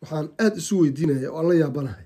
waxaan aada isu weydiinaya oo aan la yaabanahay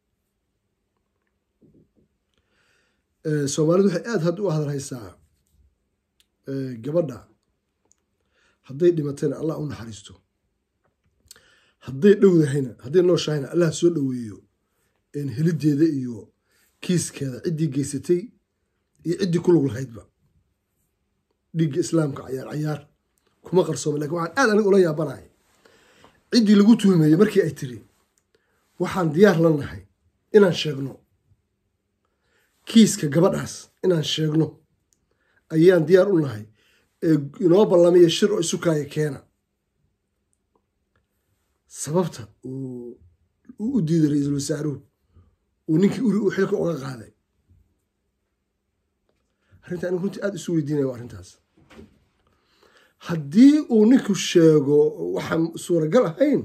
soomaalidu waxay aada hadda u hadalhaysaa gabadha hadday dhimatayna allah u naxariisto hadday dhowdahayna hadday nooshahayna allah soo dhoweeyo helideeda iyo kiiskeeda ciddii geysatay iyo ciddii ku lug lahaydba dhiigga islaamka cayaar cayaar kuma qarsooma lakin waxaan aad aniga ula yaabanahay ciddii lagu tuhmeeyey markii ay tiri waxaan diyaar la nahay inaan sheegno kiiska gabadhaas inaan sheegno ayaan diyaar u nahay ee inoo ballamiya shir oo isukaaya keena sababta uu u diiday ra-iisul wasaaruhu uu ninkii uri uu xilka uga qaaday arrinta anigu runtii aada isu weydiinaya waa arrintaas haddii uu ninku sheego waxaan suuragal ahayn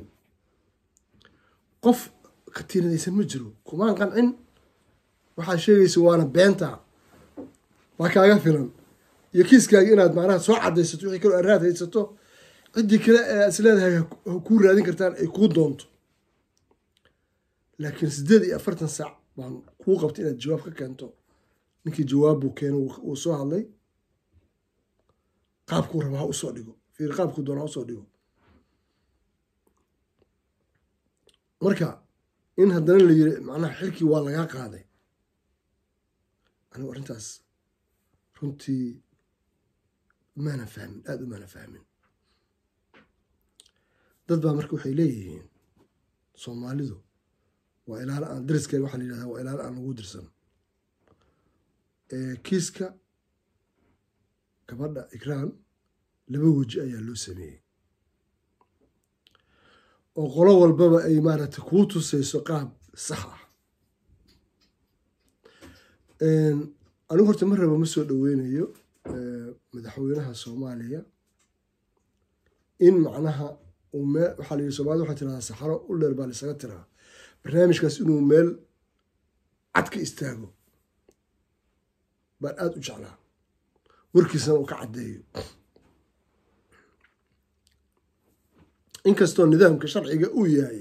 qof katiinadaysan ma jiro kumaan qancin waxaad sheegaysa waana beenta waa kaaga filan iyo kiiskaagi inaad macnaha soo cadaysato wixii kaloo araad haysato ciddii kale ee is leedahay kuu raadin kartaan ay kuu doonto laakiin siddeed iyo afartan saac baan kuu qabtay inaad jawaab ka keento ninkii jawaab buu keeno uu soo hadlay qaabkuu raba ha usoo dhigo fiir qaabkuu doona ha usoo dhigo marka in haddana la yiri macnaha xilkii waa lagaa qaaday anigu arrintaas runtii maana fahmin aada u maana fahmin dad baa marka waxay leeyihiin soomaalidu waa ilaalo aan dariskeeda waxaa la yidhahdaa waa ilaalo aan lagu dirsan kiiska gabadha ikraan laba weji ayaa loo sameeyey oo qolo walbaba ay maaragtay kuu tusayso qaab sax ah anigu horta ma raba ma soo dhoweynayo madaxweynaha soomaaliya in macnaha waxaa la yidhi soomaalida waxay tiradaa saxaro u dheer baa laisaga tiraa barnaamijkaas inuu meel cad ka istaago baan aada u jeclaa warkiisana uu ka caddeeyo inkastoo nidaamka sharciga uu yahay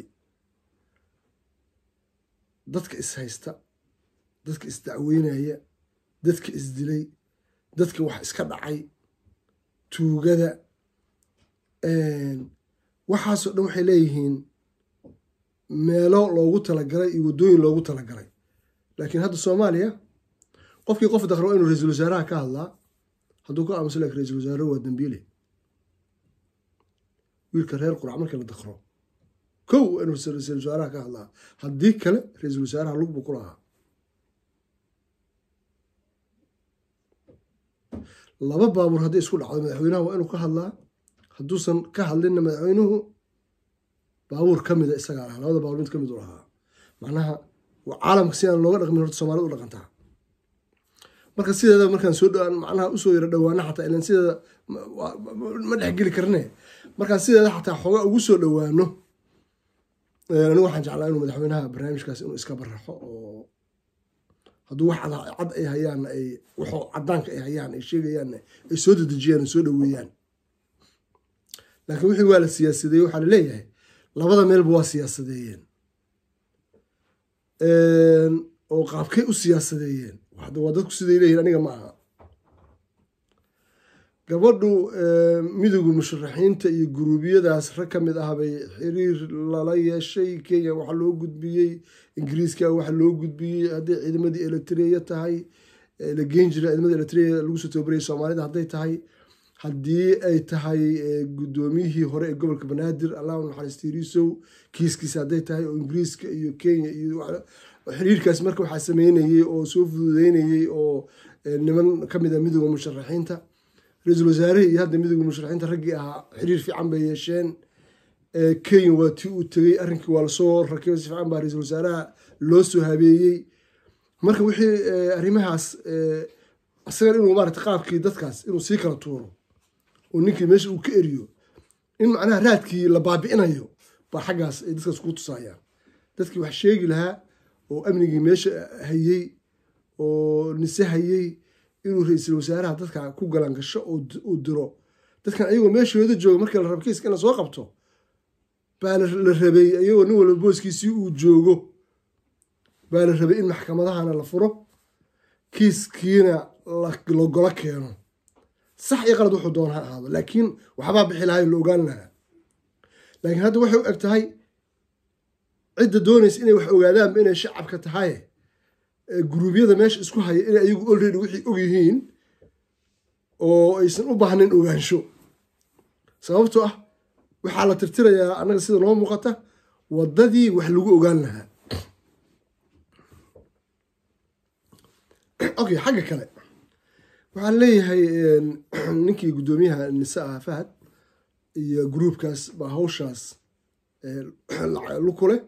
dadka ishaysta dadka isdacweynaya dadka isdilay dadka wax iska dhacay tuugada waxaasoo dhan waxay leeyihiin meelo loogu talagalay iyo waddooyin loogu talagalay laakiin hadda soomaaliya qofkii qof dakro waa inuu ra-iisul wasaaraha ka hadlaa hadduu ka aamuso lakin ra-iisul wasaaruhu waa dambiile wiilka reer qurac markii la dakro kow waa inuu ra-iisul wasaaraha ka hadlaa haddii kale ra-iisul wasaaraha lug buu ku lahaa laba baabuur hadday isku dhacdo madaxweynaha waa inuu ka hadlaa hadduusan ka hadlinna madaxweynuhu baabuur ka mida isagaa lahaa labada baabuur mid ka mid u lahaa macnaha caalamka si aan looga dhaqmin horta soomaalida u dhaqantaa marka sideeda markaan soo dhawaan macnaha usoo yaro dhawaana xataa ilan sideeda ma dhexgeli karne markaan sideeda xataa xoogaa ugu soo dhawaano anigu waxaan jeclaa inuu madaxweynaha barnaamijkaas inuu iska baraxo oo hadduu wax cad ay hayaan ay waxoo cadaanka ay hayaan ay sheegayaanna ay soo dedejiyaan ay soo dhaweeyaan laakiin wixii waa la siyaasadeeye waxaa la leeyahay labada meelba waa siyaasadeeyeen oo qaabkay u siyaasadeeyeen waa dadku siday leeyihin aniga ma aha gabadhu midowga musharaxiinta iyo guruubiyadaas rag ka mid ah bay xiriir lala yeeshay kenya waxaa loo gudbiyey ingiriiska waxaa loo gudbiyey hadday ciidamadii eritrea tahay la geen jira ciidamadii eritrea lagu soo tababarayay soomaalida hadday tahay haddii ay tahay guddoomiyihii hore ee gobolka banaadir allah naxariistiiriisow kiiskiisa hadday tahay oo ingiriiska iyo kenya iyo xiriirkaas marka waxaa sameynayey oo soo fududeynayey oo niman ka mid a midowda musharaxiinta ra-iisul wasaarihii iyo hadda midowda musharaxiinta raggii ahaa xiriir fiican bay yeesheen kenya waa tii uu tegey arrinkii waa lasoo rakibay si fiican baa ra-iisul wasaaraha loo soo habeeyey marka wixii arrimahaas isagan inuu maarata qaabkii dadkaas inuu sii kala tuuro oo ninkii meesha uu ka eriyo in macnaha raadkii la baabi'inayo baa xaggaas ay dadkaas ku tusayaan dadkii wax sheegi lahaa oo amnigii meesha hayey oo nise hayey inuu ra-iisul wasaaraha dadka ku galangasho uu diro dadkan ayagoo meeshooda jooga markii la rabo kiiska in la soo qabto baa la rabay iyagoo nin walba booskiisii uu joogo baa la rabay in maxkamadahana la furo kiiskiina lagolo keeno sax iyo qalad wuxuu doon ha ahaado laakiin waxbaa bixi lahay la ogaan lahaa laakiin hadda waxay u eg tahay cidda doonaysa inay wax ogaadaanba inay shacabka tahay guruubyada meesha isku haya inay ayagu olready wixii og yihiin oo aysan u baahnayn ogaansho sababtoo ah waxaa la tirtirayaa annaga sida noo muuqata waddadii wax lagu ogaan lahaa okay xagga kale waxaan leeyahay ninkii guddoomiyaha nise ah fahad iyo gruubkaas baa hawshaas lukule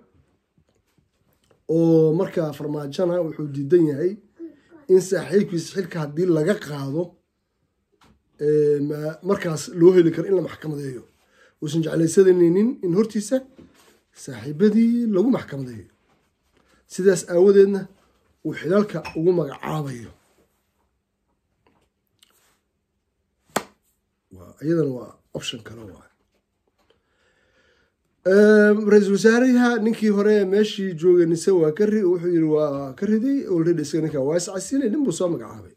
oo markaa farmaajona wuxuu diidan yahay in saaxiibkiisa xilka haddii laga qaado markaas loo heli karo in la maxkamadeeyo uusan jeclaysanaynin in hortiisa saaxiibadii lagu maxkamadeeyo sidaas aawadeedna uu xidaalka ugu magacaabayo iyadana waa option kale waa ra-iisul wasaaraha ninkii hore meeshii joogay nise waa ka ri wuxuu yiri waa ka riday already isaga ninkaa waa iscasilay nin buu soo magacaabay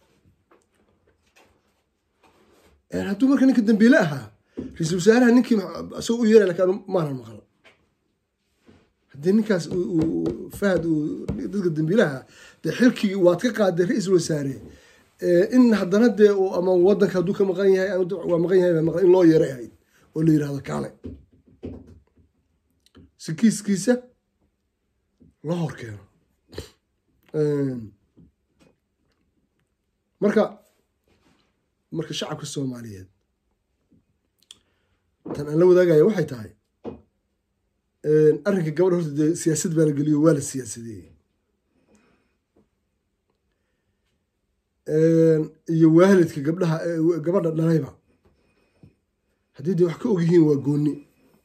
hadduu marka ninka dambiile ahaa ra-iisul wasaaraha ninkii isagoo u yeeray lakin maanan maqal haddii ninkaas fahad uu dadka dambiilaha dee xilkii waad ka qaaday ra-iisul wasaare in haddana dee ama wadanka hadduu ka maqan yahay waa maqan yahay baa maqan in loo yeeray ahayd oo la yirahdo kaale si kiiskiisa loo hor keeno marka marka shacabka soomaaliyeed tan aan la wadaagaya waxay tahay arrinka gabadha horta dee siyaasad baa la geliyo waa la siyaasadeeyey iyo waalidka gabdhaha gabadha dhalayba haddii dee wax ka og yihiin waa gooni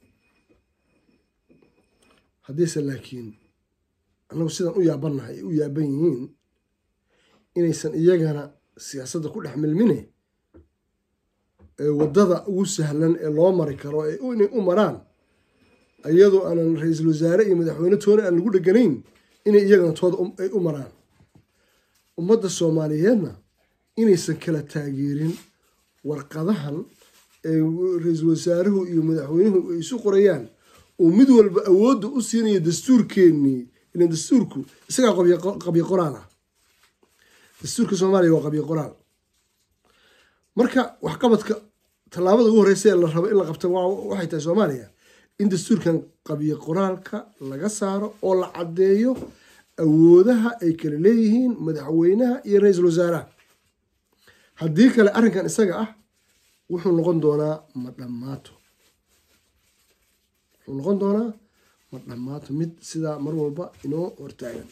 haddiise laakiin annagu sidaan u yaabannahay ay u yaaban yihiin inaysan iyagana siyaasadda ku dhex milmine waddada ugu sahlan ee loo mari karo ee inay u maraan iyadoo aanan ra-iisul wasaare iyo madaxweyne toona aan lagu dheganayn inay iyagana tooda ay u maraan ummadda soomaaliyeedna inaysan kala taageerin warqadahan ee ra-iisul wasaaruhu iyo madaxweynuhu ay isu qorayaan oo mid walba awoodda u siinayo dastuurkeennii ilan dastuurku isagaa qabyo qoraal ah dastuurka soomaaliya waa qabyo qoraal marka waxqabadka tallaabada ugu horeysa ee la rabo in la qabta waxay tahay soomaaliya in dastuurkan qabyo qoraalka laga saaro oo la caddeeyo awoodaha ay kala leeyihiin madaxweynaha iyo ra-iisul wasaaraha haddii kale arrinkan isaga ah wuxuu noqon doonaa ma dhammaato wuxuu noqon doonaa ma dhammaato mid sidaa mar walba inoo hortaagan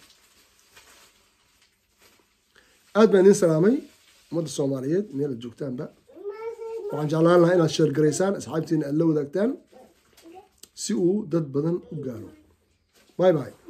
aad baan idiin salaamay ummadda soomaaliyeed meel ad joogtaanba waxaan jeclaan lahaa inaad sheergaraysaan asxaabtiina aad la wadaagtaan si uu dad badan u gaaro bye bye